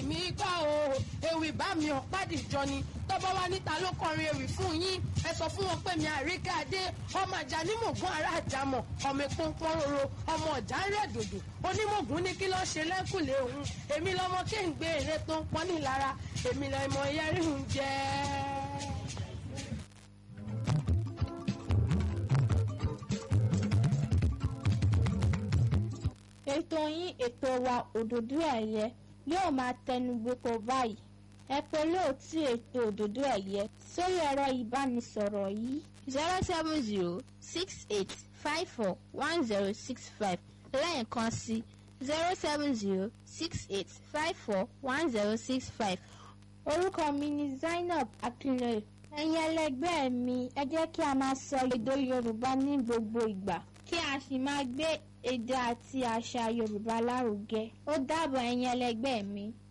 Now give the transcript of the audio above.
mi gbọ́ o ewì bá mi ọ̀pádìjọ ni tọ́bọ́ wá níta ló kọrin ewì fún yín ẹ sọ fún wọn pé mi àríkàdé ọmọ àjà nímọ̀gún ará àjàmọ̀ ọmọ ìpọ́npọ́n roro ọmọ ọ̀jà ń rẹ̀ dòdò onímọ̀gún ní kí ló ṣe lẹ́kùlé òun èmi lọmọ kí n gbé èrè tó ń pọ́n ní lára èmi lọmọ yẹrí ń jẹ́. ètò yín ètò wa òdòdó ẹ̀yẹ yóò máa tẹnu gbogbo báyìí ẹ pè lóòtú ètò òdòdó ẹ̀yẹ sórí ẹ̀rọ ìbánisọ̀rọ̀ yìí zero seven zero six eight five four one zero six five lẹ́ẹ̀kan sí zero seven zero six eight five four one zero six five orúkọ mi ni Zainab Akinloye ẹ̀yin ẹlẹgbẹ́ mi ẹ jẹ́ kí a máa sọ èdè Yorùbá ní gbogbo ìgbà kí a sì máa gbé èdè àti àṣà Yorùbá lárugẹ ó dàbọ̀ ẹ̀yin ẹlẹgbẹ́ mi.